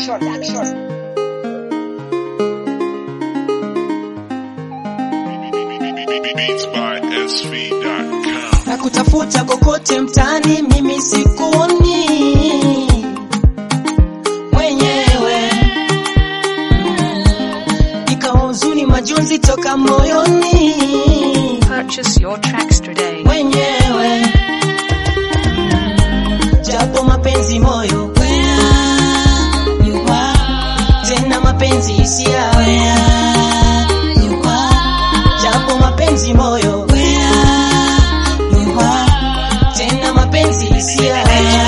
Beats by SV.com. na kutafuta kokote mtaani, mimi sikuoni mwenyewe, ikawa huzuni, majonzi toka moyoni Purchase your tracks today. mwenyewe, japo mapenzi moyo tena mapenzi hisia japo mapenzi moyo tena mapenzi hisia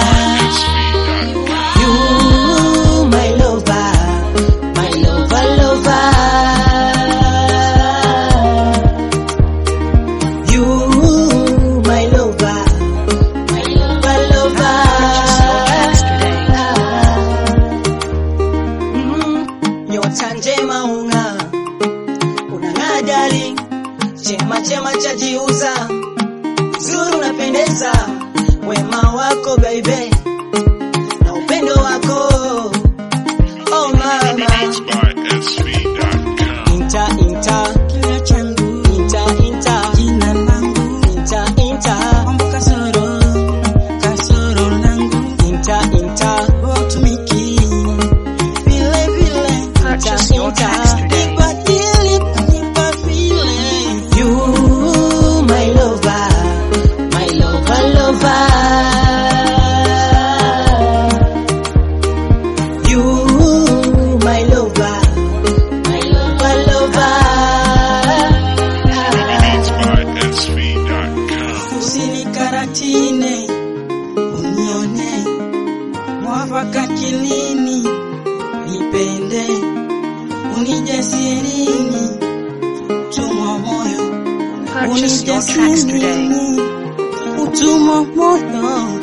You, my lover, my lover, lover. You, my lover, my lover, lover. Mm, Nyota njema ung'aa, unang'aa darling, chema chema chajiuza, zuri unapendeza, wema wako baby na upendo wako oh mama Beats by SV.com. inta inta Kila changu inta inta jina langu inta inta mambo kasoro kasoro langu inta inta watumiki vile vile Purchase your tracks today. nibadili nipa vile you my lover my lover lover you my lover my lover lover Beats by SV.com. usinikaratine unione mwafaka kilini nipende unijasirini utumwa moyo Purchase your tracks today. unijasirini utumwa moyo